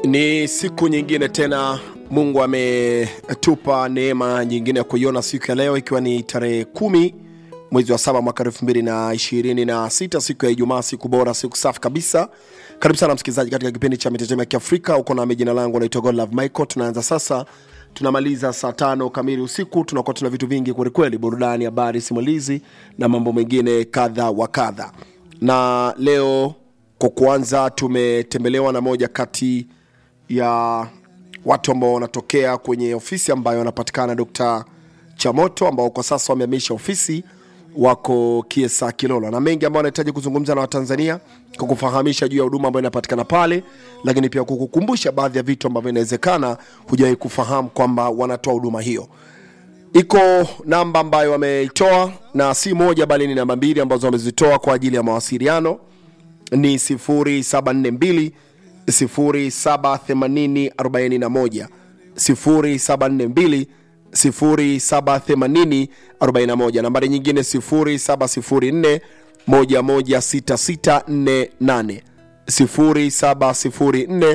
Ni siku nyingine tena, Mungu ametupa neema nyingine ya kuiona siku ya leo, ikiwa ni tarehe kumi mwezi wa saba mwaka elfu mbili na ishirini na sita siku ya Ijumaa, siku bora, siku safi kabisa. Karibu sana msikilizaji katika kipindi cha mitetemo ya Kiafrika. Uko nami, jina langu naitwa Godlove Michael. Tunaanza sasa, tunamaliza saa tano kamili usiku. Tunakuwa tuna vitu vingi kwelikweli, burudani, habari, simulizi na mambo mengine kadha wa kadha. Na leo kwa kuanza, tumetembelewa na moja kati ya watu ambao wanatokea kwenye ofisi ambayo wanapatikana Dr. Chamoto ambao kwa sasa wamehamisha ofisi wako Kiesa Kilolo, na mengi ambao wanahitaji kuzungumza na Watanzania kwa kufahamisha juu ya huduma ambayo inapatikana pale, lakini pia kukukumbusha baadhi ya vitu ambavyo inawezekana hujawahi kufahamu kwamba wanatoa huduma hiyo. Iko namba ambayo wameitoa na si moja bali ni namba mbili ambazo wamezitoa kwa ajili ya mawasiliano ni 0742 078041 0742 078041. Nambari nyingine 0704 116648 0704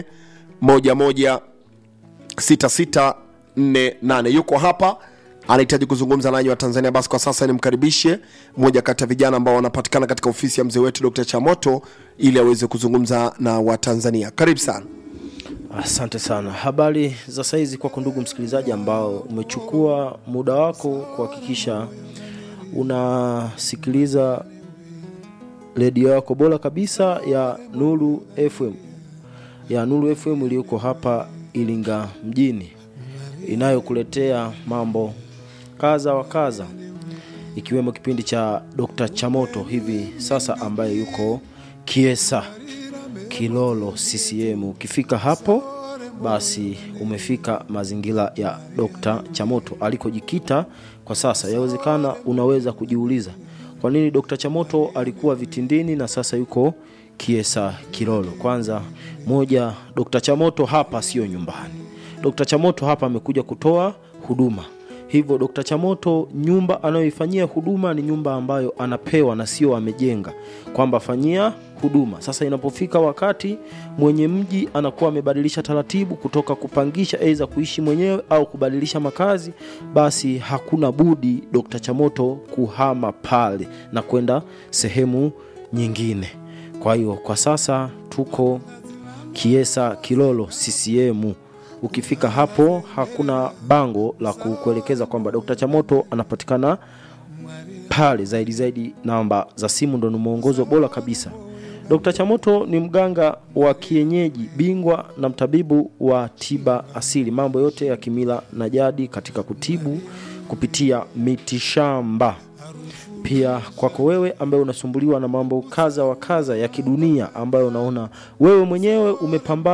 116648. Yuko hapa anahitaji kuzungumza nanyi wa Tanzania. Basi kwa sasa nimkaribishe mmoja kati ya vijana ambao wanapatikana katika ofisi ya mzee wetu Dr. Chamoto ili aweze kuzungumza na Watanzania. Karibu sana. Asante sana. Habari za saizi kwako ndugu msikilizaji, ambao umechukua muda wako kuhakikisha unasikiliza redio yako bora kabisa ya Nuru FM ya Nuru FM iliyoko hapa Iringa mjini inayokuletea mambo kaza wa kaza ikiwemo kipindi cha Dr. Chamoto hivi sasa ambaye yuko Kiesa Kilolo CCM. Ukifika hapo basi umefika mazingira ya Dr. Chamoto alikojikita kwa sasa. Yawezekana unaweza kujiuliza kwa nini Dr. Chamoto alikuwa Vitindini na sasa yuko Kiesa Kilolo. Kwanza moja, Dr. Chamoto hapa sio nyumbani. Dr. Chamoto hapa amekuja kutoa huduma. Hivyo Dr. Chamoto nyumba anayoifanyia huduma ni nyumba ambayo anapewa na sio amejenga kwamba fanyia huduma. Sasa inapofika wakati mwenye mji anakuwa amebadilisha taratibu kutoka kupangisha aidha kuishi mwenyewe au kubadilisha makazi, basi hakuna budi Dr. Chamoto kuhama pale na kwenda sehemu nyingine. Kwa hiyo kwa sasa tuko Kiesa Kilolo CCM. Ukifika hapo hakuna bango la kukuelekeza kwamba Dr. Chamoto anapatikana pale. Zaidi zaidi, namba za simu ndo ni mwongozo bora kabisa. Dr. Chamoto ni mganga wa kienyeji bingwa na mtabibu wa tiba asili, mambo yote ya kimila na jadi katika kutibu kupitia mitishamba. Pia kwako wewe ambaye unasumbuliwa na mambo kaza wa kaza ya kidunia ambayo unaona wewe mwenyewe umepambana